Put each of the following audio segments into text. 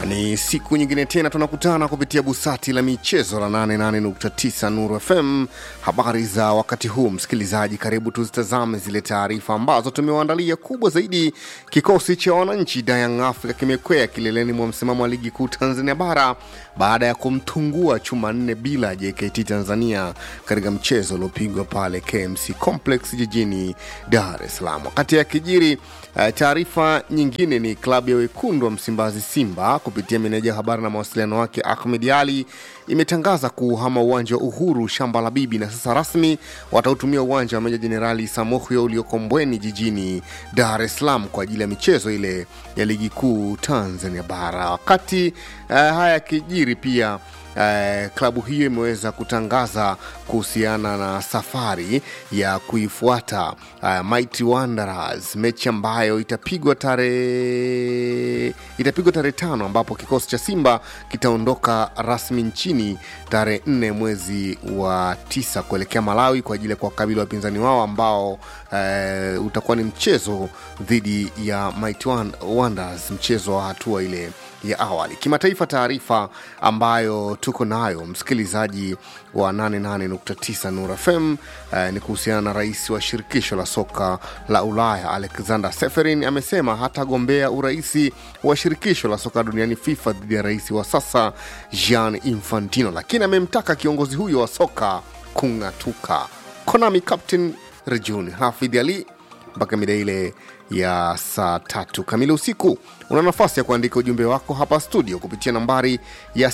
Ni siku nyingine tena tunakutana kupitia busati la michezo la 88.9 Nuru FM. Habari za wakati huu, msikilizaji, karibu tuzitazame zile taarifa ambazo tumewaandalia. Kubwa zaidi, kikosi cha wananchi Young Africa kimekwea kileleni mwa msimamo wa ligi kuu Tanzania bara baada ya kumtungua chuma nne bila JKT Tanzania katika mchezo uliopigwa pale KMC Complex jijini Dar es Salaam. Wakati ya kijiri uh, taarifa nyingine ni klabu ya wekundu wa Msimbazi Simba kupitia meneja wa habari na mawasiliano wake Ahmed Ali imetangaza kuhama uwanja wa Uhuru shamba la bibi, na sasa rasmi watautumia uwanja wa Meja Jenerali Samuhyo ulioko Mbweni jijini Dar es Salaam kwa ajili ya michezo ile ya ligi kuu Tanzania bara. Wakati uh, haya yakijiri pia Uh, klabu hiyo imeweza kutangaza kuhusiana na safari ya kuifuata uh, Mighty Wanderers, mechi ambayo itapigwa tarehe itapigwa tarehe tano ambapo kikosi cha Simba kitaondoka rasmi nchini tarehe nne mwezi wa tisa kuelekea Malawi kwa ajili ya kuwakabili wapinzani wao ambao uh, utakuwa ni mchezo dhidi ya Mighty Wanderers, mchezo wa hatua ile ya awali. Kimataifa, taarifa ambayo tuko nayo msikilizaji wa 88.9 Nur FM eh, ni kuhusiana na rais wa shirikisho la soka la Ulaya Alexander Seferin amesema hatagombea uraisi wa shirikisho la soka duniani FIFA dhidi ya rais wa sasa Gianni Infantino, lakini amemtaka kiongozi huyo wa soka kung'atuka. Konami captain Rejuni Hafidh Ali mpaka mida ile ya saa tatu kamili usiku. Una nafasi ya kuandika ujumbe wako hapa studio kupitia nambari ya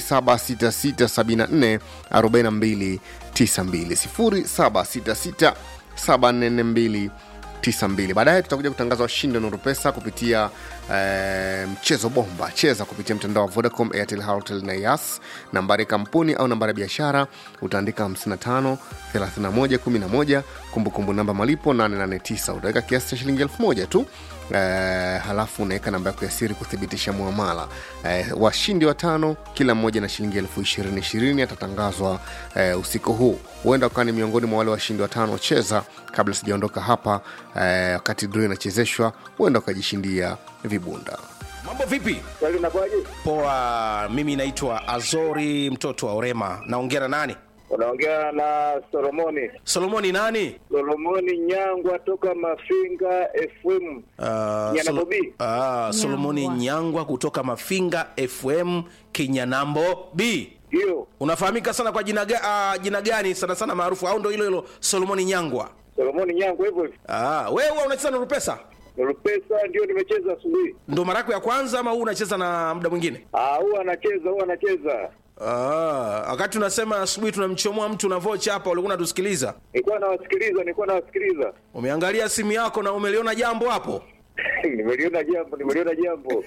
0766744292 0766744292. Baadaye tutakuja kutangaza washindi wa Nuru Pesa kupitia eh, mchezo bomba. Cheza kupitia mtandao wa Vodacom, Airtel, Halotel na Yas. Nambari ya kampuni au nambari ya biashara utaandika 55 31 11, kumbukumbu namba malipo 889. Utaweka kiasi cha shilingi elfu moja tu eh, halafu unaweka namba yako ya siri kuthibitisha muamala. Eh, washindi watano kila mmoja na shilingi elfu ishirini ishirini atatangazwa eh, usiku huu. Huenda ukawa ni miongoni mwa wale washindi watano. Cheza kabla sijaondoka hapa eh, wakati draw inachezeshwa, huenda ukajishindia vibunda. Mambo vipi? Swali unakuwaje? Poa, mimi naitwa Azori mtoto wa Orema. Naongea na nani? Unaongea na Solomoni. Solomoni nani? Solomoni Nyangwa toka Mafinga FM. Uh, Nyana Solo- Bobi. Ah, Solomoni Nyangwa kutoka Mafinga FM Kinyanambo B. Ndio. Unafahamika sana kwa jina, ga, uh, jina gani sana sana maarufu au ndo hilo hilo Solomoni Nyangwa? Solomoni Nyangwa hivyo hivyo. Ah, wewe huwa unacheza na Rupesa? Rupesa ndio nimecheza asubuhi. Ndo mara yako ya kwanza ama huu unacheza na muda mwingine? Ah, huwa anacheza, huwa anacheza. Ah, wakati unasema asubuhi tunamchomoa mtu na vocha hapa, ulikuwa unatusikiliza. Nilikuwa nawasikiliza, nilikuwa nawasikiliza. Umeangalia simu yako na umeliona jambo hapo? nimeliona jambo, nimeliona jambo.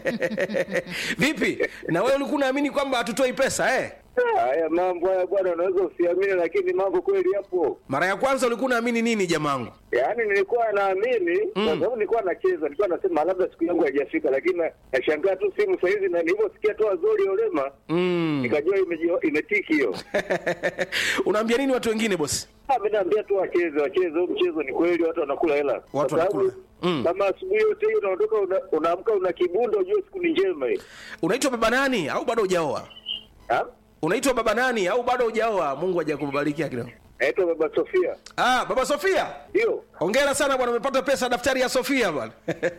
Vipi? Na wewe ulikuwa unaamini kwamba hatutoi pesa eh? Ah, Haya mambo haya bwana, unaweza usiamini, lakini mambo kweli yapo. Mara ya kwanza ulikuwa unaamini nini jamangu? Yaani nilikuwa naamini kwa sababu nilikuwa nacheza, nilikuwa nasema labda siku yangu haijafika, lakini na- nashangaa tu simu saa hizi, na nilivyosikia tu Azori Olema Mm. nikajua imeji- imetiki hiyo. Unaambia nini watu wengine bosi? Ah, mimi naambia tu wacheze, wacheze huu mchezo. Ni kweli watu wanakula hela, Watu Kwa sababu wanakula. Mm. kama asubuhi yote hiyo unaondoka, una- unaamka una kibundo, ujue siku ni njema hii. Unaitwa baba nani au bado hujaoa? Ah, Unaitwa baba nani au bado hujaoa? Mungu hajakubariki kidogo. naitwa Baba Sofia, Ah, baba Sofia. ndio Hongera sana bwana, umepata pesa daftari ya Sofia bwana.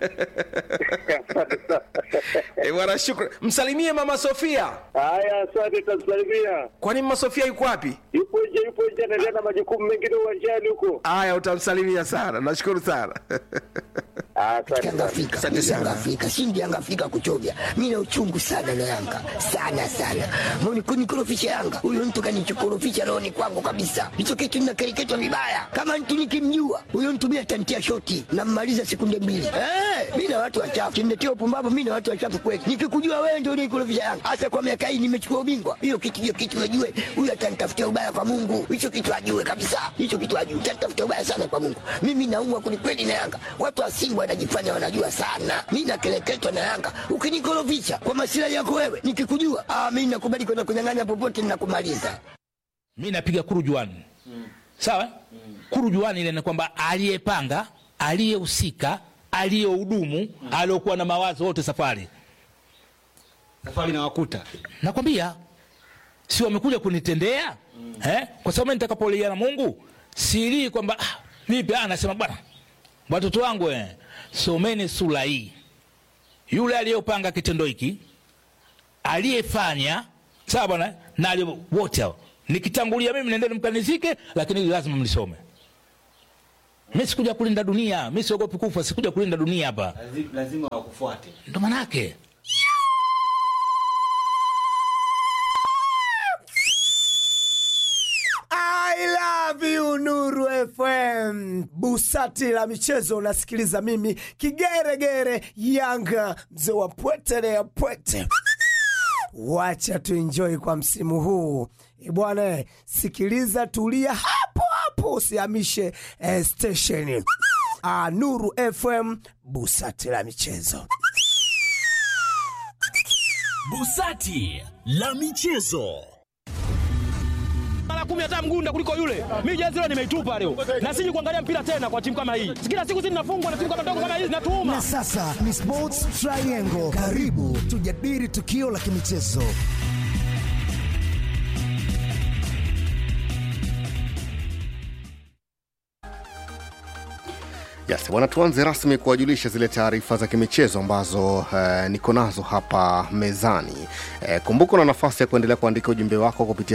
Asante sana. Eh, bwana shukrani. Msalimie mama Sofia. Haya, asante, tamsalimia. Kwani mama Sofia yuko wapi? Yupo nje, yupo nje, anaendelea na majukumu mengine uwanjani huko. Aya, utamsalimia sana. Nashukuru sana. Ah, Asante Yanga sana. Afrika, Asante sana. Yanga Afrika, shindi Yanga Afrika kuchovya. Mimi na uchungu sana na Yanga. Sana sana. Mbona kunikorofisha Yanga? Huyo mtu kanichokorofisha rohoni kwangu kabisa. Hicho kitu ninakereketwa vibaya. Kama mtu nikimjua, huyo mtu mimi atantia shoti na mmaliza sekunde mbili. Eh, mimi na watu wachafu. Kiniletea upumbavu mimi na watu wachafu kweli. Nikikujua wewe ndio unikorofisha Yanga. Hasa kwa miaka hii nimechukua ubingwa. Hiyo kitu hiyo kitu najue. Huyo atanitafutia ubaya kwa Mungu. Hicho kitu ajue kabisa. Hicho kitu ajue. Atanitafutia ubaya sana kwa Mungu. Mimi naumwa kwelikweli na Yanga. Watu wa Simba wanajifanya wanajua sana. Mimi nakeleketwa na Yanga. Ukinikorofisha kwa masilahi yako wewe, nikikujua, ah, mimi nakubali kwenda kunyang'anya popote ninakumaliza. mi napiga kurujuani sawa kurujuani ile ni kwamba aliyepanga aliyehusika aliyehudumu aliokuwa na mawazo wote safari safari na wakuta nakwambia si wamekuja kunitendea mm. eh? kwa sababu mimi nitakapolia na mungu silii kwamba ah, vipi ah, nasema bwana watoto wangu eh, someni sura hii yule aliyopanga kitendo hiki aliyefanya sawa bwana na aliye- wote hao nikitangulia mimi nendeni mkanizike lakini hili lazima mlisome mi sikuja kulinda dunia mi siogopi kufa sikuja kulinda dunia hapa Lazi- lazima wakufuate ndo manake I love you Nuru FM. Busati la michezo unasikiliza mimi kigeregere Yanga mzee wa pwete ya pwete. Wacha tuenjoy kwa msimu huu Eh, bwana, eh, sikiliza, tulia hapo hapo, usihamishe eh, station. Ah, Nuru FM, busati la michezo. Busati la michezo. mara kumi hata mgunda kuliko yule. Mimi jezi leo nimeitupa leo, na siji kuangalia mpira tena kwa timu kama hii. Kila siku sisi tunafungwa na timu kama ndogo kama hizi, natuuma Na sasa ni Sports Triangle. Karibu tujadili tukio la kimichezo. Yes, bwana, tuanze rasmi kuwajulisha zile taarifa za kimichezo ambazo eh, niko nazo hapa mezani. Eh, kumbuka na nafasi ya kuendelea kuandika ujumbe wako kupitia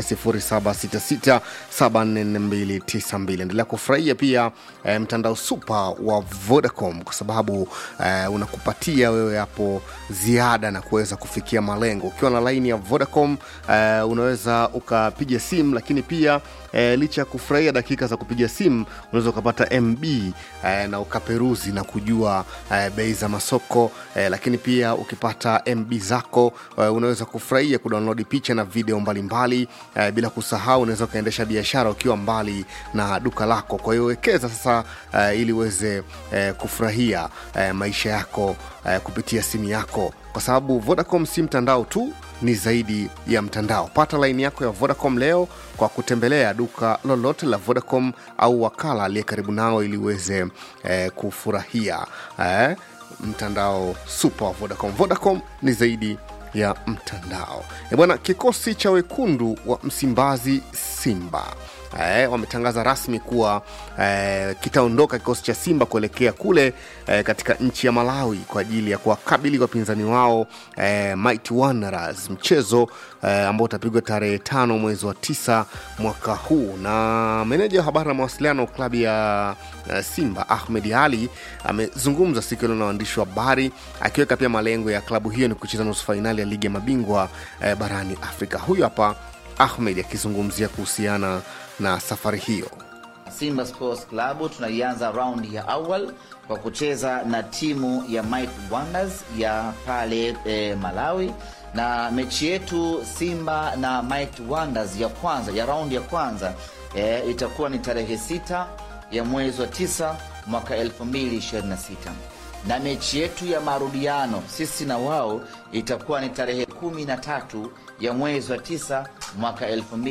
0766744292. Endelea kufurahia pia eh, mtandao super wa Vodacom kwa sababu eh, unakupatia wewe hapo ziada na kuweza kufikia malengo. Ukiwa na laini ya Vodacom eh, unaweza ukapiga simu, lakini pia eh, licha ya kufurahia dakika za kupiga simu unaweza ukapata MB eh, na ukaperuzi na kujua eh, bei za masoko eh, lakini pia ukipata MB zako eh, unaweza kufurahia kudownload picha na video mbalimbali eh, bila kusahau unaweza ukaendesha biashara ukiwa mbali na duka lako. Kwa hiyo wekeza sasa eh, ili uweze eh, kufurahia eh, maisha yako eh, kupitia simu yako kwa sababu Vodacom si mtandao tu, ni zaidi ya mtandao. Pata laini yako ya Vodacom leo kwa kutembelea duka lolote la Vodacom au wakala aliye karibu nao ili uweze eh, kufurahia eh, mtandao super wa Vodacom. Vodacom ni zaidi ya mtandao. E bwana, kikosi cha wekundu wa Msimbazi Simba eh, wametangaza rasmi kuwa eh, kitaondoka kikosi cha Simba kuelekea kule eh, katika nchi ya Malawi kwa ajili ya kuwakabili wapinzani wao eh, Mighty Wanderers, mchezo eh, ambao utapigwa tarehe tano mwezi wa tisa mwaka huu. Na meneja wa habari na mawasiliano klabu ya eh, Simba Ahmed Ali amezungumza siku ile na waandishi wa habari akiweka pia malengo ya klabu hiyo ni kucheza nusu fainali ya ligi ya mabingwa eh, barani Afrika. Huyu hapa Ahmed akizungumzia kuhusiana na safari hiyo. Simba Sports Club tunaianza raundi ya awal kwa kucheza na timu ya Mighty Wonders ya pale e, Malawi, na mechi yetu Simba na Mighty Wonders ya kwanza ya raundi ya kwanza e, itakuwa ni tarehe sita ya mwezi wa tisa mwaka 2026 na mechi yetu ya marudiano sisi na wao itakuwa ni tarehe kumi na tatu ya mwezi wa tisa mwaka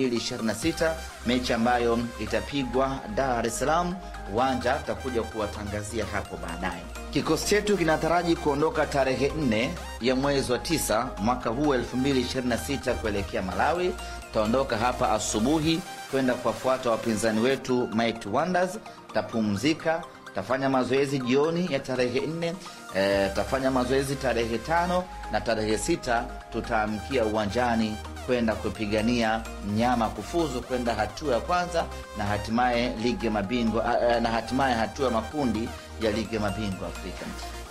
2026 mechi ambayo itapigwa Dar es Salaam uwanja tutakuja kuwatangazia hapo baadaye. Kikosi chetu kinataraji kuondoka tarehe 4 ya mwezi wa tisa mwaka huu 2026 kuelekea Malawi. Tutaondoka hapa asubuhi kwenda kuwafuata wapinzani wetu Mighty Wonders, tapumzika tafanya mazoezi jioni ya tarehe nne e, tafanya mazoezi tarehe tano na tarehe sita tutaamkia uwanjani kwenda kupigania mnyama kufuzu kwenda hatua ya kwanza na hatimaye ligi ya mabingwa a- a- na hatimaye hatua ya makundi ya ligi ya mabingwa Afrika.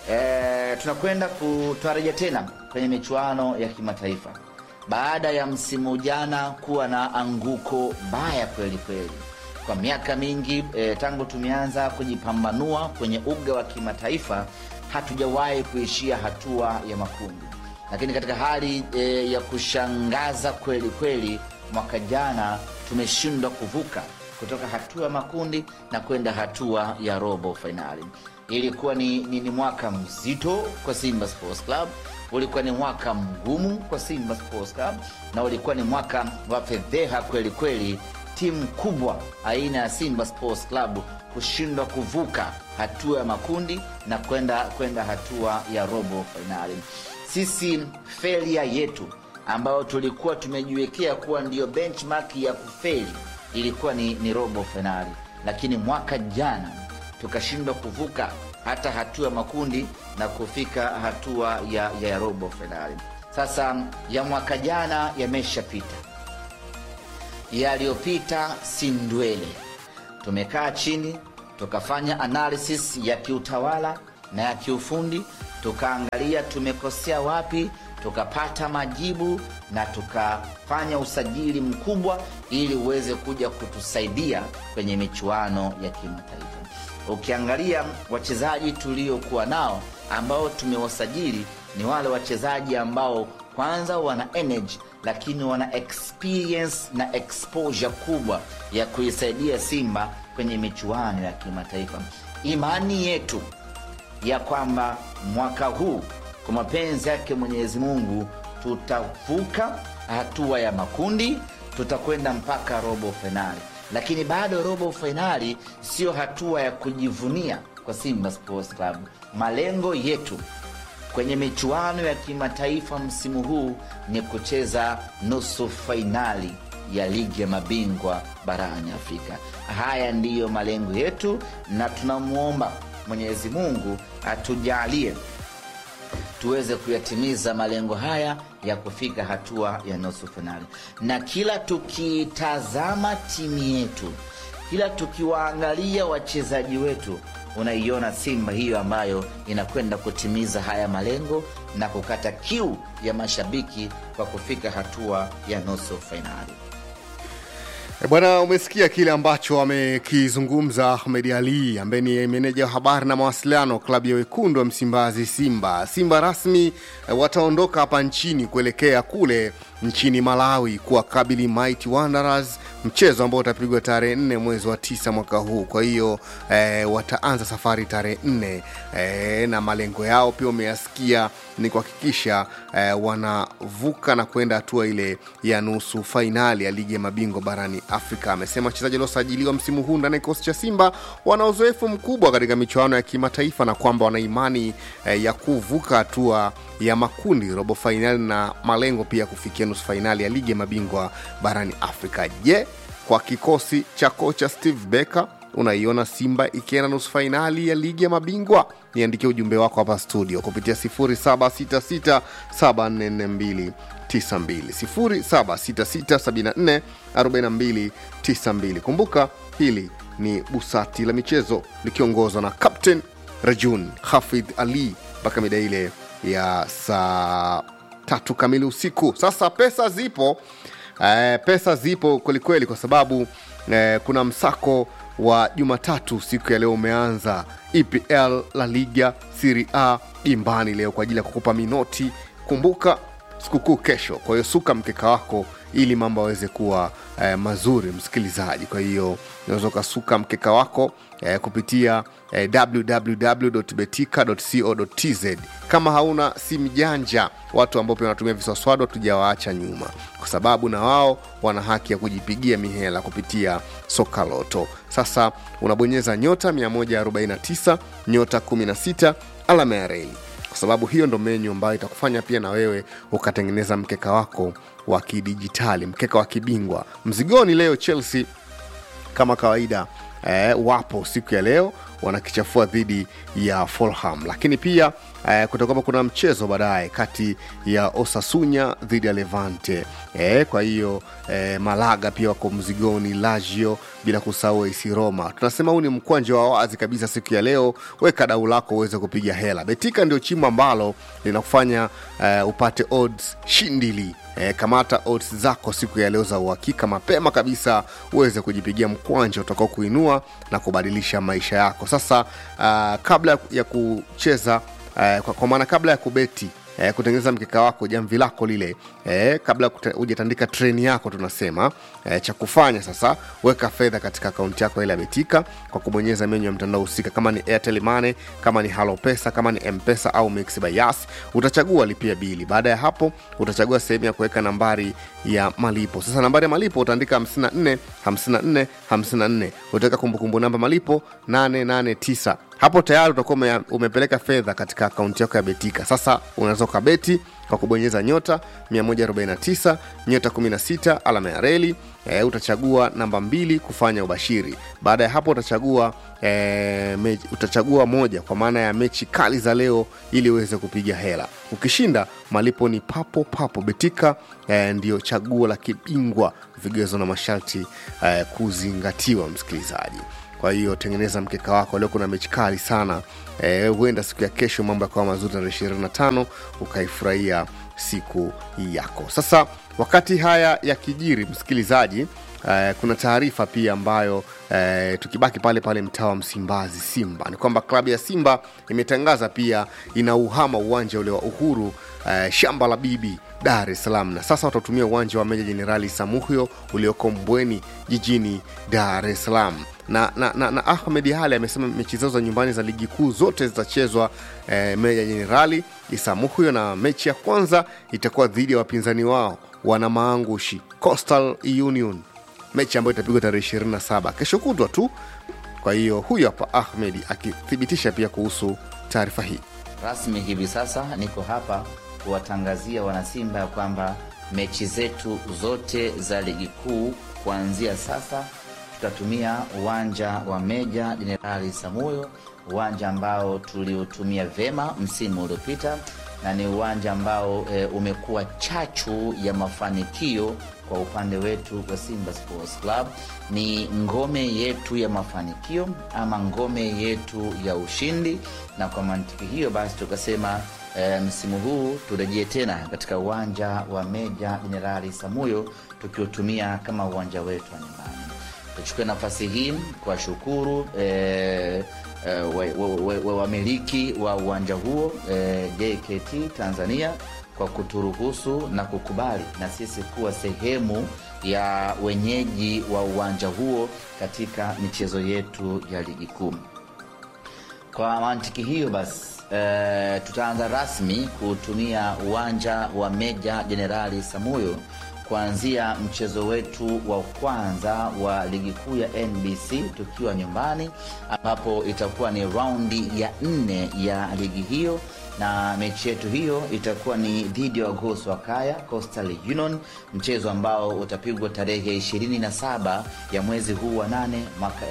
E, tunakwenda kutarajia tena kwenye michuano ya kimataifa baada ya msimu jana kuwa na anguko baya kweli kweli kwa miaka mingi e, tangu tumeanza kujipambanua kwenye uga wa kimataifa hatujawahi kuishia hatua ya makundi lakini katika hali e, ya kushangaza kweli kweli mwaka jana tumeshindwa kuvuka kutoka hatua ya makundi na kwenda hatua ya robo fainali ilikuwa ni, ni, ni mwaka mzito kwa simba sports club ulikuwa ni mwaka mgumu kwa simba sports club na ulikuwa ni mwaka wa fedheha kweli kweli timu kubwa aina ya simba sports club kushindwa kuvuka hatua ya makundi na kwenda kwenda hatua ya robo fainali sisi failure yetu ambayo tulikuwa tumejiwekea kuwa ndiyo benchmark ya kufeli ilikuwa ni, ni robo fainali, lakini mwaka jana tukashindwa kuvuka hata hatua ya makundi na kufika hatua ya, ya robo fainali. Sasa ya mwaka jana yameshapita, yaliyopita si ndwele. Tumekaa chini tukafanya analysis ya kiutawala na ya kiufundi, tukaangalia tumekosea wapi, tukapata majibu na tukafanya usajili mkubwa ili uweze kuja kutusaidia kwenye michuano ya kimataifa. Ukiangalia wachezaji tuliokuwa nao ambao tumewasajili ni wale wachezaji ambao kwanza wana energy lakini wana experience na exposure kubwa ya kuisaidia Simba kwenye michuano ya kimataifa. Imani yetu ya kwamba mwaka huu kwa mapenzi yake Mwenyezi Mungu tutavuka hatua ya makundi, tutakwenda mpaka robo fainali, lakini bado robo fainali sio hatua ya kujivunia kwa Simba Sports Club. Malengo yetu kwenye michuano ya kimataifa msimu huu ni kucheza nusu fainali ya ligi ya mabingwa barani Afrika. Haya ndiyo malengo yetu, na tunamwomba Mwenyezi Mungu atujalie tuweze kuyatimiza malengo haya ya kufika hatua ya nusu fainali. Na kila tukitazama timu yetu, kila tukiwaangalia wachezaji wetu, unaiona Simba hiyo ambayo inakwenda kutimiza haya malengo na kukata kiu ya mashabiki kwa kufika hatua ya nusu fainali. E bwana, umesikia kile ambacho amekizungumza Ahmed Ali ambaye ni meneja wa habari na mawasiliano klabu ya wekundu wa Msimbazi Simba. Simba rasmi eh, wataondoka hapa nchini kuelekea kule nchini Malawi kuwakabili Mighty Wanderers, mchezo ambao utapigwa tarehe nne mwezi wa tisa mwaka huu. Kwa hiyo eh, wataanza safari tarehe nne eh, na malengo yao pia umeyasikia ni kuhakikisha eh, wanavuka na kwenda hatua ile ya nusu fainali ya ligi ya mabingwa barani Afrika. Amesema wachezaji waliosajiliwa msimu huu ndani ya kikosi cha Simba wana uzoefu mkubwa katika michuano ya kimataifa na kwamba wana imani eh, ya kuvuka hatua ya makundi, robo fainali na malengo pia kufikia nusu fainali ya ligi ya mabingwa barani Afrika. Je, kwa kikosi cha kocha Steve Becker unaiona Simba ikienda nusu fainali ya ligi ya mabingwa? Niandikie ujumbe wako hapa studio kupitia 0766744292 0766744292. Kumbuka hili ni busati la michezo likiongozwa na Captain Rajun Hafidh Ali mpaka mida ile ya saa tatu kamili usiku. Sasa pesa zipo eh, pesa zipo kwelikweli kwa sababu eh, kuna msako wa Jumatatu siku ya leo umeanza EPL, La Liga, Serie A dimbani leo kwa ajili ya kukupa minoti. Kumbuka sikukuu kesho, kwa hiyo suka mkeka wako ili mambo aweze kuwa eh, mazuri msikilizaji. Kwa hiyo unaweza ukasuka mkeka wako eh, kupitia eh, www.betika.co.tz. Kama hauna simu janja, watu ambao pia wanatumia viswaswado tujawaacha nyuma, kwa sababu na wao wana haki ya kujipigia mihela kupitia soka loto. Sasa unabonyeza nyota 149 nyota 16 alama ya reli kwa sababu hiyo ndo menyu ambayo itakufanya pia na wewe ukatengeneza mkeka wako wa kidijitali, mkeka wa kibingwa. Mzigoni leo Chelsea kama kawaida eh, wapo siku ya leo wanakichafua dhidi ya Fulham, lakini pia eh, kutakuwa kuna mchezo baadaye kati ya Osasunya dhidi ya Levante eh, kwa hiyo eh, Malaga pia wako mzigoni, Lazio bila kusahau AS Roma. Tunasema huu ni mkwanja wa wazi kabisa siku ya leo. Weka dau lako uweze kupiga hela. Betika ndio chimbo ambalo linakufanya eh, upate odds shindili E, kamata odds zako siku ya leo za uhakika mapema kabisa uweze kujipigia mkwanja utakao kuinua na kubadilisha maisha yako. Sasa uh, kabla ya kucheza uh, kwa, kwa maana kabla ya kubeti eh, kutengeneza mkeka wako jamvi lako lile eh, kabla kuta- hujatandika treni yako tunasema eh, cha kufanya sasa weka fedha katika akaunti yako ile ya betika kwa kubonyeza menyu ya mtandao husika kama ni airtel money kama ni halo pesa kama ni mpesa au mix by yas utachagua lipia bili baada ya hapo utachagua sehemu ya kuweka nambari ya malipo sasa nambari ya malipo utaandika 54 54 54 utaweka kumbukumbu namba malipo 889 hapo tayari utakuwa ume, umepeleka fedha katika akaunti yako ya betika sasa unaweza ukabeti kwa kubonyeza nyota 149 nyota 16 alama ya reli e, utachagua namba mbili kufanya ubashiri baada ya hapo utachagua e, me, utachagua moja kwa maana ya mechi kali za leo ili uweze kupiga hela ukishinda malipo ni papo papo betika e, ndio chaguo la kibingwa vigezo na masharti e, kuzingatiwa msikilizaji kwa hiyo tengeneza mkeka wako leo kuna mechi kali sana Eh, huenda siku ya kesho mambo yakawa mazuri tarehe 25 ukaifurahia siku yako sasa wakati haya yakijiri msikilizaji Eh, kuna taarifa pia ambayo eh, tukibaki pale pale mtaa wa msimbazi simba ni kwamba klabu ya simba imetangaza pia inauhama uwanja ule wa uhuru eh, shamba la bibi dar es salaam na sasa watatumia uwanja wa meja jenerali samuhyo ulioko mbweni jijini dar es salaam na, na, na, na ahmed hali amesema mechi zao za nyumbani za ligi kuu zote zitachezwa eh, meja jenerali isamuhyo na mechi ya kwanza itakuwa dhidi ya wapinzani wao wana maangushi coastal union mechi ambayo itapigwa tarehe 27 kesho kutwa tu kwa hiyo huyu hapa ahmed akithibitisha pia kuhusu taarifa hii rasmi hivi sasa niko hapa kuwatangazia wanasimba ya kwamba mechi zetu zote za ligi kuu kuanzia sasa tutatumia uwanja wa meja jenerali samuyo uwanja ambao tuliutumia vema msimu uliopita na ni uwanja ambao e, umekuwa chachu ya mafanikio kwa upande wetu wa simba sports club ni ngome yetu ya mafanikio ama ngome yetu ya ushindi na kwa mantiki hiyo basi tukasema e, msimu huu turejee tena katika uwanja wa meja jenerali samuyo tukiutumia kama uwanja wetu wa nyumbani tuchukue nafasi hii kuwashukuru eh, eh, wamiliki wa, wa, wa, wa uwanja huo eh, jkt tanzania kwa kuturuhusu na kukubali na sisi kuwa sehemu ya wenyeji wa uwanja huo katika michezo yetu ya ligi kuu kwa mantiki hiyo basi eh, tutaanza rasmi kutumia uwanja wa meja jenerali samuyo kuanzia mchezo wetu wa kwanza wa ligi kuu ya nbc tukiwa nyumbani ambapo itakuwa ni raundi ya nne ya ligi hiyo na mechi yetu hiyo itakuwa ni dhidi ya wagosi wa kaya coastal union mchezo ambao utapigwa tarehe 27 ya mwezi huu wa 8 mwaka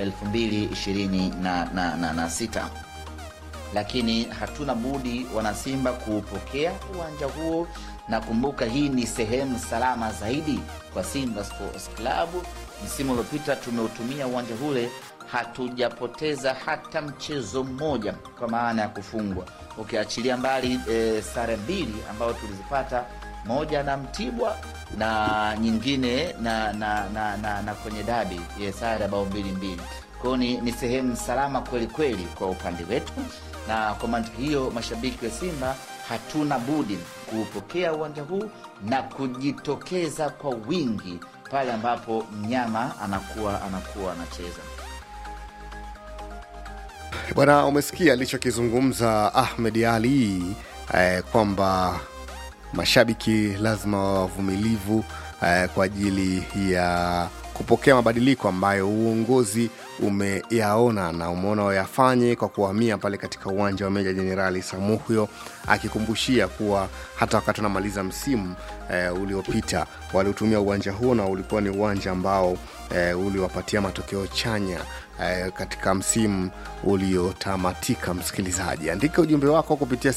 226 lakini hatuna budi wanasimba kuupokea uwanja huo na kumbuka hii ni sehemu salama zaidi kwa simba sports club msimu uliopita tumeutumia uwanja ule hatujapoteza hata mchezo mmoja kwa maana ya kufungwa ukiachilia mbali e, sare mbili ambayo tulizipata moja na mtibwa na nyingine na na, na, na, na kwenye dabi e, sare bao mbili mbili kwao ni, ni sehemu salama kweli kweli kwa upande wetu na kwa mantiki hiyo mashabiki wa simba hatuna budi kuupokea uwanja huu na kujitokeza kwa wingi pale ambapo mnyama anakuwa anakuwa anacheza bwana umesikia alichokizungumza ahmed ali eh, kwamba mashabiki lazima wavumilivu eh, kwa ajili ya kupokea mabadiliko ambayo uongozi umeyaona na umeona wayafanye kwa kuhamia pale katika uwanja wa meja jenerali samuhyo akikumbushia kuwa hata wakati wanamaliza msimu eh, uliopita waliutumia uwanja huo na ulikuwa ni uwanja ambao eh, uliwapatia matokeo chanya eh, katika msimu uliotamatika msikilizaji andika ujumbe wako kupitia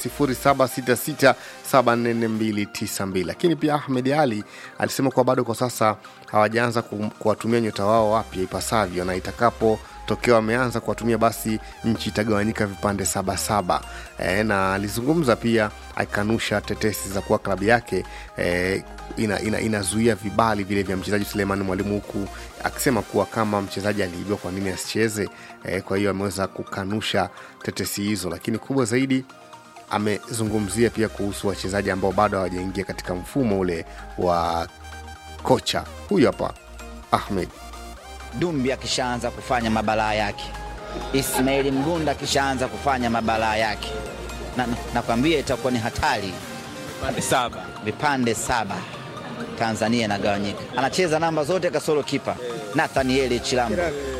766744292 lakini pia ahmed ali alisema kuwa bado kwa sasa hawajaanza ku- kuwatumia nyota wao wapya ipasavyo na itakapo tokeo ameanza kuwatumia basi nchi itagawanyika vipande sabasaba e, na alizungumza pia akikanusha tetesi za kuwa klabu yake e, ina, ina, inazuia vibali vile vya mchezaji suleiman mwalimu huku akisema kuwa kama mchezaji aliibiwa kwa nini asicheze e, kwa hiyo ameweza kukanusha tetesi hizo lakini kubwa zaidi amezungumzia pia kuhusu wachezaji ambao bado hawajaingia katika mfumo ule wa kocha huyu hapa ahmed dumbi akishaanza kufanya mabalaa yake ismaili mgunda akishaanza kufanya mabalaa yake na, na, nakwambia itakuwa ni hatari vipande saba vipande saba tanzania inagawanyika anacheza namba zote kasoro kipa nathanieli chilambo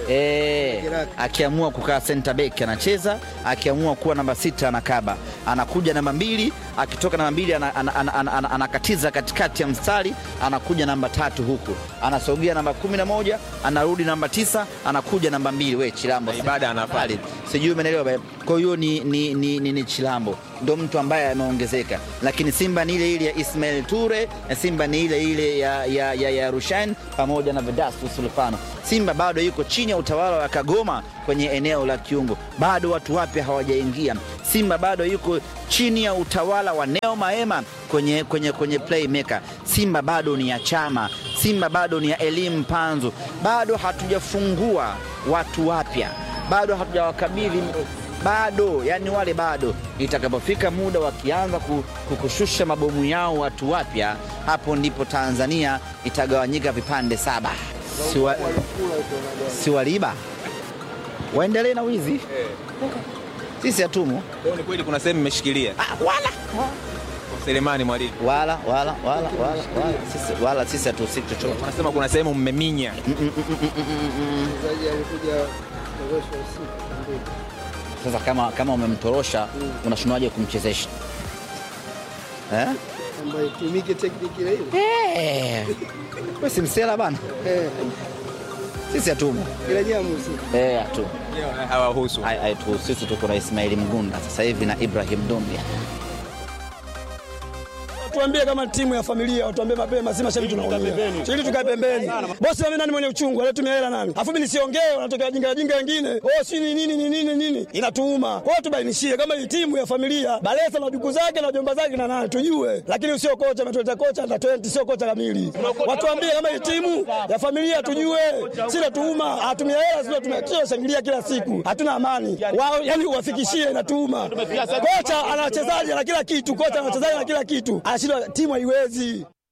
Eh, akiamua kukaa center back anacheza, akiamua kuwa namba sita anakaba, anakuja namba mbili, akitoka namba mbili ana- ana- ana- ana- ana- anakatiza katikati ya mstari, anakuja namba tatu huku, anasogea namba kumi na moja, anarudi namba tisa, anakuja namba mbili. We Chilambo ibada anafali, sijui umeelewa bae. Kwa hiyo ni, ni, ni, ni, ni Chilambo ndo mtu ambaye ameongezeka, lakini Simba ni ile ile ya Ismail Ture na Simba ni ile ile ya, ya, ya, ya Rushain pamoja na Vedastus Sulfano. Simba bado yuko chini ya utawala wa Kagoma kwenye eneo la kiungo, bado watu wapya hawajaingia. Simba bado yuko chini ya utawala wa Neo Maema kwenye, kwenye, kwenye playmaker. Simba bado ni ya Chama, Simba bado ni ya Elimu Panzu, bado hatujafungua watu wapya, bado hatujawakabidhi bado yani wale bado itakapofika muda wakianza ku- kukushusha mabomu yao watu wapya hapo ndipo tanzania itagawanyika vipande saba Siwa- siwaliba waendelee na wizi sisi hatumu Leo ni kweli kuna sehemu mmeshikilia wala Selemani Mwalimu, wala wala wala wala wala sisi wala sisi hatuhusiki chochote wanasema kuna sehemu mmeminya. sasa kama kama umemtorosha unashindwaje kumchezesha eh? ambayo itumike tekniki ile ile. Eh, we si msela bana Eh, sisi hatumu ila nyamusi. Eh, hatumu hawahusu haituhusu sisi tuko na ismaili mgunda sasa hivi na ibrahim dumbia Tuambie kama timu ya familia, watuambie mapema, si mashabiki tunaongea. Ili tukae pembeni. Bosi mimi nani mwenye uchungu, anatumia hela nani? Afu mimi nisiongee, wanatokea jinga jinga wengine. Oh, si ni nini ni nini nini? Inatuuma. Kwa hiyo tubainishie kama hii timu ya familia, Balesa na duku zake na jomba zake na nani tujue. Lakini sio kocha ametuleta kocha na 20 sio kocha kamili. Watuambie kama hii timu ya familia tujue. Si natuuma, hatumia hela sio tumia shangilia kila siku. Hatuna amani. Wao yani uwafikishie inatuuma. Kocha ana wachezaji na kila kitu, kocha ana wachezaji na kila kitu. Anashindwa timu haiwezi.